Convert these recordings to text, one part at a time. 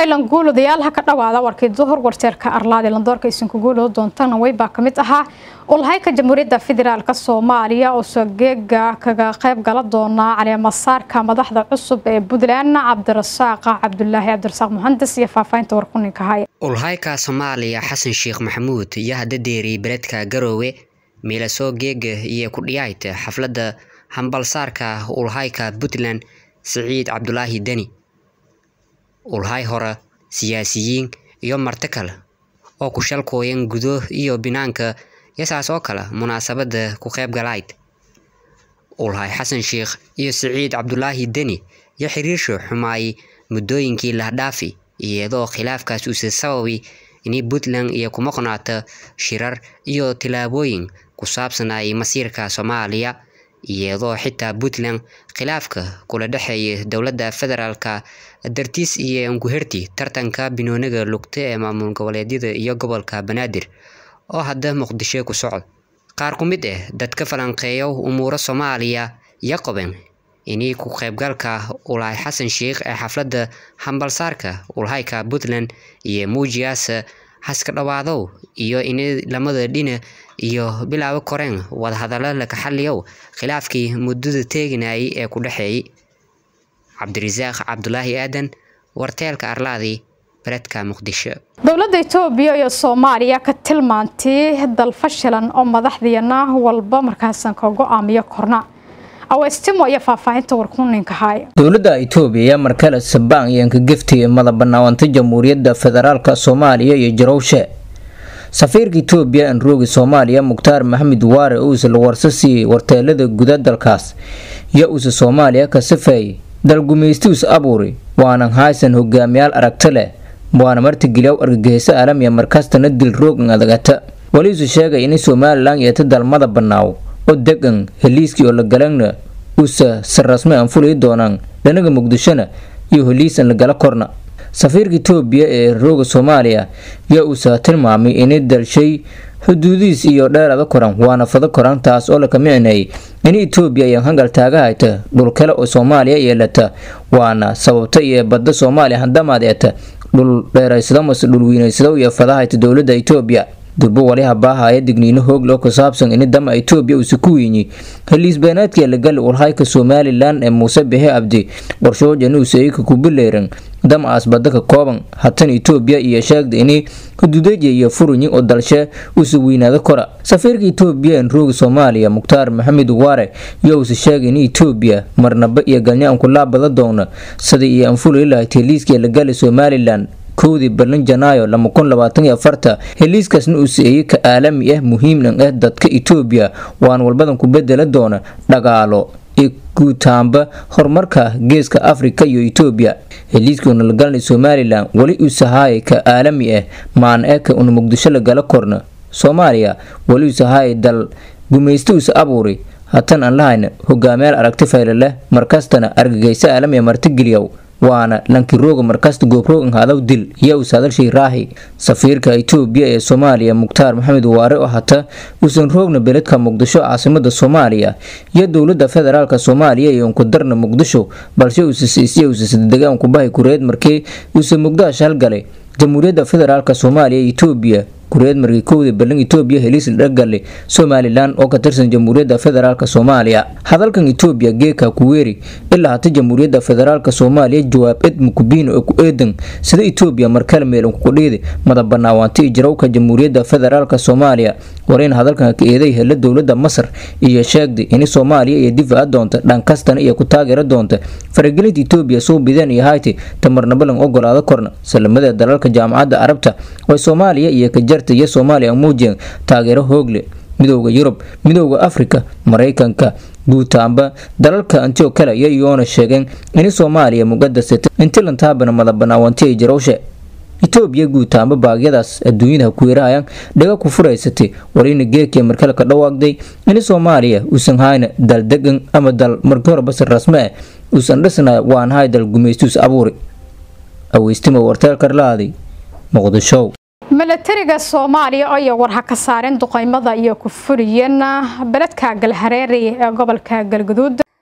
faylan guuladayaal ha ka dhawaada warkii duhur warjeerka arlaadi landoorka isinku guuloo doontana weybaa ka mid ahaa ulhayka jamhuuriyadda federaalk soomaaliya oo sogeega kaga qayb gala doona caleemasaarka madaxda cusub ee puntland cabdirasaaq cabdulaahi cabdirasaaq muhandas iyo faahfaahinta warkuninka haya ulhayka soomaaliya xasan sheekh maxamuud iyo hadadeeri beledka garoowe miilasoo geega iyo kudhiyaayta xafladda hambalsaarka ulhayka puntland siciid cabdulaahi deni ulhay hore siyaasiyiin iyo marti kale oo ku shalkooyan gudo iyo binaanka yasaas oo kale munaasabada ku qayb galayd ulhay xasan sheekh iyo siciid cabdulaahi deni iyo xiriirsho xumaayay muddooyinkii lahdhaafi iyadoo khilaafkaas uuse sababi inay puntland iyo kuma qonaata shirar iyo tilaabooyin ku saabsanay masiirka soomaaliya iyadoo xitaa puntland khilaafka kula dhexeeya dowladda federaalka dartiis iyo anguherti tartanka binooniga lugta ee maamul goboleedyada iyo gobolka banaadir oo hadda muqdisho ku socod qaar ku mid ah dadka falanqeeyo umuuro soomaaliya iyo qoben inay ku qaybgalka ulhay xasan sheekh ee xafladda hambalsaarka ulhayka puntland iyo muujiyaasa haska dhawaadow iyo inay lamada dhina iyo bilaabo koreen wadahadallo laka xaliyow khilaafkii muddada teeginayay ee ku dhexeeyay cabdirasaaq cabdulaahi aadan warteelka arlaadi beledka muqdisho dowladda itoobiya iyo soomaaliya ka tilmaantay dal fashilan oo madaxdiina walba markaasan ka go-aamiyo korna aweystimo iyo faahfaahinta warkuninka haya dowladda itoobiya ayaa markale sabaan iyo angageftiya madabbanaawanta jamhuuriyadda federaalk soomaaliya iyo jarowshe safiirka itoobiya anroogi soomaaliya mukhtaar maxamed waare uuse la warso siiyey warteelada guda dalkaas iyo uuse soomaaliya ka safeeyay dalgumaystius abuuri waanan haysan hogaamiyaal aragti leh waana martigeliyaw argagixiso aalamiya markastana dil roogan adagata waliisu sheegay in somalilan yeeta dalmada banaaw oo degan heliiskii oo la galana uuse si rasmi aan fulay doonaan dhanaga muqdishona iyo heliisan lagala korna safiirka itoobiya ee rooga soomaaliya yaa uuse tilmaamay inay dalshay xuduudihiis iyo dheerada koran waana fado koran taas oo laka micneeyay in itoobiya ayaan hangal taaga hayta dhul kale oo soomaaliya yeelata waana sababta iyo badda soomaaliya handamaad eeta dhul dheeraysado mase dhul weynaysado iyo fadahayta dowladda itoobiya durbo waliha baahaya digniino hoogloo ku saabsan in dama itoobiya uuse ku weynyi heliis beenaadkii lagali ulhayka somalilan ee muuse bixe abdi qorshoojan uuse ika kubileeran damacaas badda ka kooban hatan itoobiya iyo sheegda inay xuduudaja iyo furunyi oo dalshe uuse weynaado kora safiirka itoobiya en rooga soomaaliya mukhtaar maxamed waare iyo uuse sheegay in itoobiya marnaba iyo galnyaan ku laabada doona sidai iyo anfulay lahayd heliiskii lagali somalilan kowdii balin janaayo lama kun labaatan iyo afarta heliiskaasna uu siiyey ka aalami ah muhiimnan ah dadka itoobiya waan walbadan ku bedela doona dhagaalo iyo guutaanba horumarka geeska afrika iyo itoobiya heliiskii nalagalnay somalilan weli uu sahaayay ka aalami ah maan eka una muqdisho lagala korna soomaaliya weli uu sahaayay dal gumaysta uuse abuuri hatan aan lahayna hogaamiyaal aragti fayle leh markastana argagayso aalamiya martigeliyow waana lankirooga markasta goobroogan hadaw dil iyo uus hadalshay raahi safiirka itoobiya ee soomaaliya mukhtaar maxamed waare oo hata uusan roogna beledka muqdisho caasimada soomaaliya iyo dowlada federaalk soomaaliya iyo unkudarna muqdisho balse uusasiisiya uusasdegaan kubahay kureed markii uuse muqdaash halgalay jamhuuriyadda federaalk soomaaliya iyo itoobiya kureed markii kowda ballan itoobiya heliis dhagale somalilan oo ka tirsan jamhuuriyadda federaalk soomaaliya hadalkan itoobiya geeka kuweeri ilaa hata jamhuuriyadda federaalk soomaaliya jawaab ed mukubiin oo ku eedan sida itoobiya markale meelan kukudhiidi madabanaawaanta iyo jarawka jamhuuriyadda federaalk soomaaliya wareyn hadalkan ka eeday hela dowlada masar iyo sheegday in soomaaliya iyo difaaca doonta dhankastana iyo ku taageera doonta faragelinta itoobiya soo bideen iyo hayti tamarnabalan ogolaado korna salamada dalalka jaamacadda carabta oo soomaaliya iyo ka jarta iyo soomaaliya muujiyeen taageero hoogle midooda yurub midooda afrika maraykanka guutaanba dalalka antio kale iyo iyoona sheegeen in soomaaliya muqadasata intilantaabana madabanaawanti ay jarowshe itoobiya guutaanba baagyadaas adduunyada kuweerahayaan dhaga ku furaysatay warina geekiya markale ka dhawaaqday in soomaaliya uusan hayna dal degan ama dal markii hore basar rasme ah uusan dhisnay waan hay dal gumaystuus abuuri aweystimo warteelkarlaaday muqdisho milatariga soomaaliya oo iyo warha ka saareen duqeymada iyo ku fuliyeen beledka galhareeri ee gobolka galguduud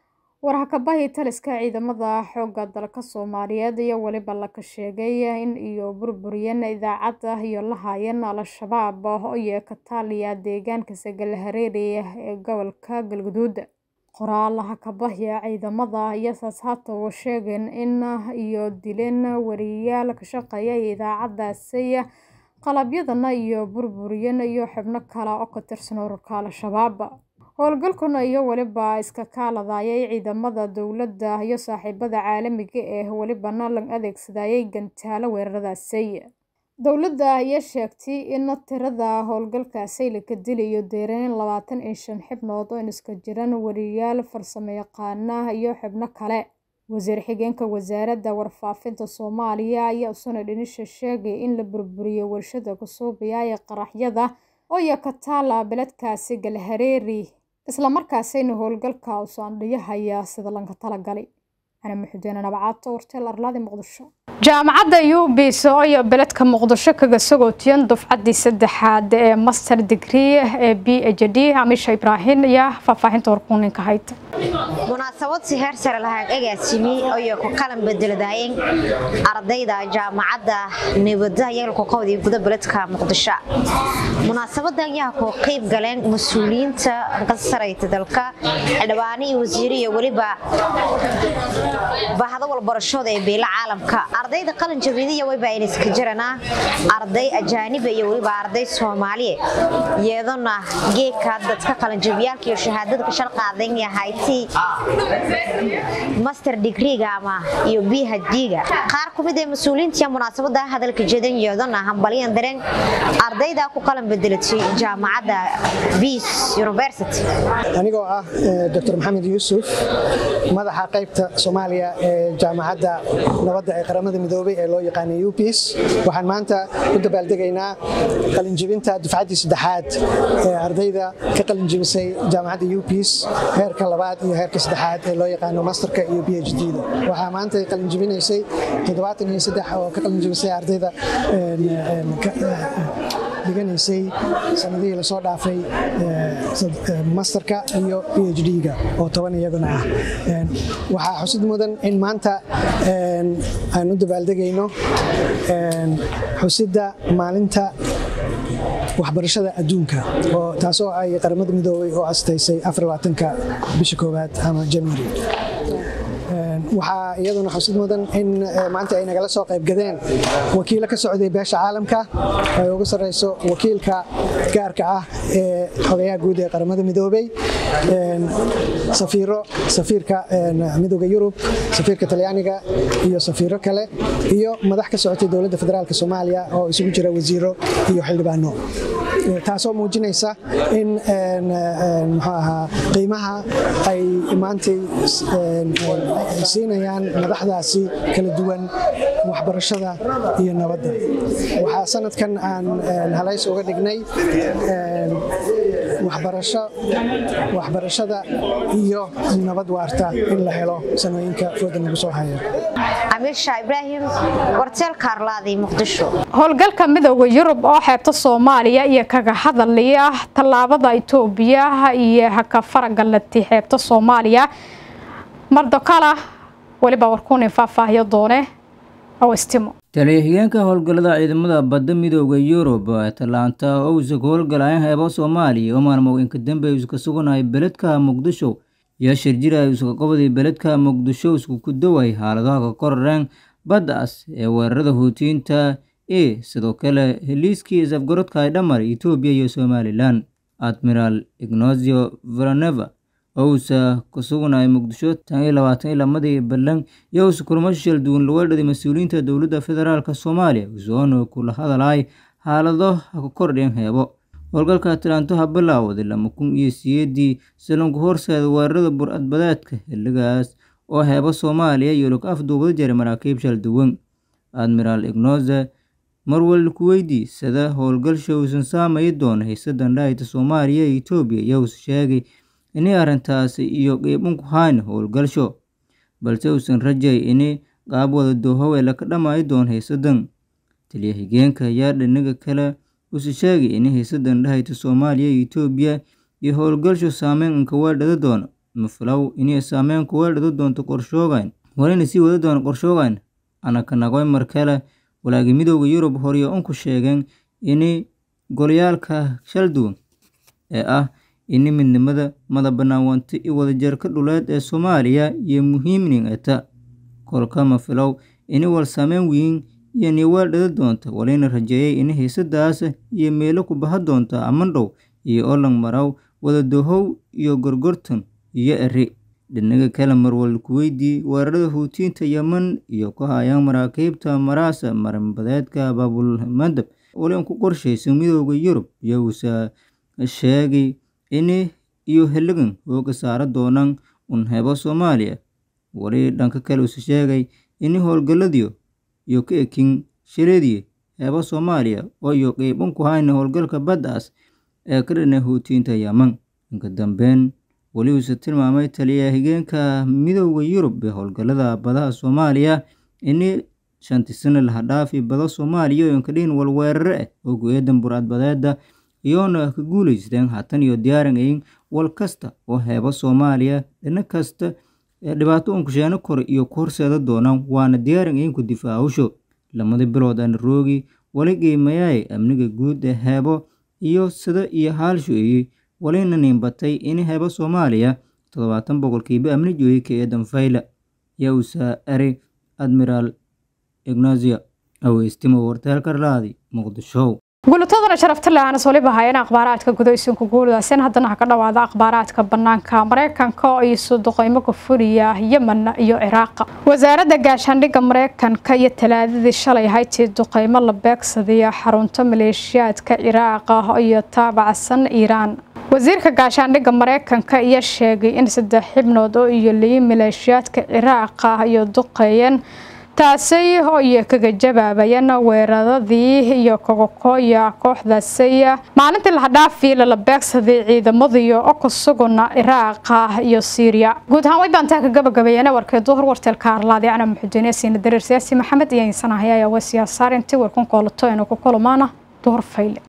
warhakabahii taliska ciidamada xoogga dalka soomaaliyeed iyo weliba laka sheegay in iyo burburiyeen idaacadda iyo la haayeen al-shabaab oo iyo kataaliya deegaanka sagalahareeri ee gobolka galguduud qoraal hakabahya ciidamada iyo saashaata oo sheegeen in iyo dileen wariyayaal ka shaqeeya idaacadaasi qalabyadana iyo burburiyeen iyo xubno kale oo ka tirsan ururka al-shabaab howlgalkuna iyo weliba iska kaaladayay ciidamada dowladda iyo saaxiibada caalamiga ee welibana la adeegsadayay gantaalo weeraradaasi dowladda ayaa sheegtay in tirada howlgalkaasi laka dilayo deereen labaatan iyo shan xibnood oo iska jiraan wariyayaal farsamo yaqaana iyo xubno kale wasiir xigeenka wasaaradda warfaafinta soomaaliya ayaa usana dhinisha sheegay in la burburiyay warshada kusuubiya ee qaraxyada oo iyo kataala beledkaasi galhareeri islamarkaasina howlgalka usaandhiyahaya sida lanka talagalay ana muxudiina nabacaato warteel arlaadi muqdisho jaamacadda ubis iyo beledka muqdisho kaga sagootiyan dufcaddii saddexaad ee master degree ee b h d amisha ibraahin iyo faahfaahinta warkuuninka hayd munaasabad si heer sare lahaag agaasimi iyo ku qalan bedeladaayeen ardayda jaamacadda nabadda yeelku qowdii guda beledka muqdisho munaasabadan yaa ku qayb galeen mas-uuliyiinta qasarayta dalka xildhibaano iyo wasiiro iyo weliba bahda walbarashooda ee beela caalamka ardayda qalin jabiidiya wayba ayna iska jiranaa arday ajaaniba iyo weliba arday soomaaliye iyadona geedka dadka qalinjabiyaalka iyo shahaadada ka shal qaadan yahayti master degreega ama iyo phd-ga qaar ku mid ee mas-uuliyiinta munaasabada hadalka jeedan iyadona hambaliyan dareen ardayda ku qalan bedelatay jaamacadda beas university anigoo ah dr maxamed yuusuf madaxa qaybta soomaaliya ee jaamacadda nabadda ee qaramada midoobay ee loo yaqaanay upis waxaan maanta u dabaaldegaynaa qalinjibinta dufcaddii saddexaad ee ardayda ka qalinjibisay jaamacadda upis heerka labaad iyo heerka saddexaad ee loo yaqaano masterka iyo b h d-da waxaa maanta qalinjibinaysay toddobaatan iyo saddex oo ka qalinjibisay ardayda dhiganaysay sanadihii lasoo dhaafay masterka iyo b h d-ga oo toban iyaguna ah waxaa xusid mudan in maanta aan u dabaaldegayno xusidda maalinta waxbarashada adduunka oo taasoo ay qaramada midoobay oo astaysay afarlabaatanka bisha koowaad ama january waxaa iyaduna xusid mudan in maanta ay nagala soo qaybgadeen wakiilo ka socday beesha caalamka ay ugu sarreyso wakiilka gaarka ah ee xogayaha guud ee qaramada midoobay safiiro safiirka midooda yurub safiirka talyaaniga iyo safiiro kale iyo madax ka socotay dowladda federaalk soomaaliya oo isugu jira wasiiro iyo xildhibaano taasoo muujinaysa in muxuu ahaa qiimaha ay maantay siinayaan madaxdaasi kala duwan waxbarashada iyo nabadda waxaa sanadkan aan halays uga dhignay waxbarasho waxbarashada iyo nabad waarta in la helo sanooyinka fooda nagu soo haya amiirsha ibraahim warteelka arlaadi muqdisho howlgalka midooda yurub oo xeebta soomaaliya iyo kaga hadalaya tallaabada itoobiya iyo haka faragalati xeebta soomaaliya mardokala weliba warkuunin faahfaahiyo doone oo istimo taliya-xigeenka howlgallada ciidamada badda midooda yurub atalaanta oo uusa ku howlgalayan heebo soomaaliya oo maalmow inka dambe iska suganahay beledka muqdisho iyo shirjira iska qobday beledka muqdisho isku ku daway xaaladaha ka korareen baddaas ee weerarada huutiyiinta e sidoo kale heliiskii isafgarodka ay dhamar etoobiya iyo somalilan admiraal ignazio villaneva oo uusa ku sugnay muqdisho tan iyo labaatan iyo lamadii ballan iyo uusa kulamo shishal duwan laweedhaday mas-uuliyiinta dowladda federaalk soomaaliya usoona kula hadalay xaalado ha ku kordheen heebo howlgalka atlanto ha bilaawday lama kun iyo siyeedii salonku horseeda weerarada bur-adbadeedka xilligaas oo heebo soomaaliya iyo log afduubada jaray maraakiib shal duwan admiraal ignoze marwal kuweydii sida howlgalsha uusan saamay doona haysadan dhaayta soomaaliya iyo etoobiya iyo uusa sheegay inay arrintaasi iyo qiibunku hayn howlgalsho balse uusan rajay inay qaab wada doohowe laka dhamaayi doon haysadan taliya xigeenka ayaa dhinaga kale uuse sheegay inay haysadan dhahayta soomaaliya iyo etoobiya iyo howlgalsho saameyn inka weedhada doono mafilow inay saameyn ku weeldhado doonto qorshoogan walina sii wada doona qorshoogan anaka nagoy markale walaagi midooda yurub horiyo unku sheegeen ini golyaalka shal duwan ee ah ini midnimada madabanaawanti iyo wadajarka dhuleed ee soomaaliya iyo muhiimnin eta kolka mafilow ini wal saameyn weyn iyo niweeldhada doonta walina rajeeyay ini hiisadaas iyo meelo ku baha doonta amandhow iyo olang maraw wadadohow iyo gorgortan iyo eri dhinaga kale marwal kuweydii weerarada huutiinta yeman iyo ku hayaan maraakiibta maraasa marinbadeedka baabulmadab wali ku qorshaysa midooda yurub iyousa sheegay ini iyo heligan hooga saara doonaan un hebo soomaaliya wali dhanka kale usa sheegay ini howlgaladiyo iyo ka ekin shireediye heebo soomaaliya oo iyo qeyban ku hayna howlgalka baddaas ee ka dhanay huutiinta yeman inka dambeyn weli uuse tilmaamay taliya higeenka midooda yurub ee howlgalada badaha soomaaliya ini shanti sano laha dhaafi bada soomaaliya oo inkadhihin walweerare ah oo go-eedan buraadbadeeda iyoona ka guuleysteen haatan iyo diyaarangayin wal kasta oo heebo soomaaliya dhina kasta ee dhibaato unkusheeno kore iyo ku horseeda doonaan waana diyaarangayin ku difaacusho lamada bilood aan roogi wali qiimayaay amniga guud ee heebo iyo sida iyo haalshoeyey walina niinbatay ini heebo soomaaliya toddobaatan boqolkiiba amni jooyey ka eedan fayla yowsa eri admiraal ignazia aweystimo warteelka raadi muqdisho guulatadana sharafta le-aanas waliba hayeen akhbaaraadka gudaysanku guuladaaseen haddana ha ka dhawaada akhbaaraadka banaanka mareykanka oo isu duqeymo ka fuliya yemen iyo ciraaqa wasaaradda gaashaandhigga mareykanka iyo talaadadii shalay haytii duqeymo la beegsadaya xarunta maleeshiyaadka ciraaqa iyo taabacsan iiraan wasiirka gaashaandhigga mareykanka iyo sheegay in saddex xibnood oo iyo liyi maleeshiyaadka ciraaqa iyo duqeeyeen taasi oo iyo kaga jabaabayeen weeraradii iyo kogokooya kooxdaasi maalintii lahadhaafi lala beegsaday ciidamadiyo oo ku sugana iraaqa iyo siiriya guud ahaan way baantaa ka gabagabeeyeen warkee duhur warteelka arlaadi ana muxudiine siina dareer siyaasi maxamed iyo insanahay ayaa waa siyaasaar intii warkan koolato inuu ku kulmaana duhur fayle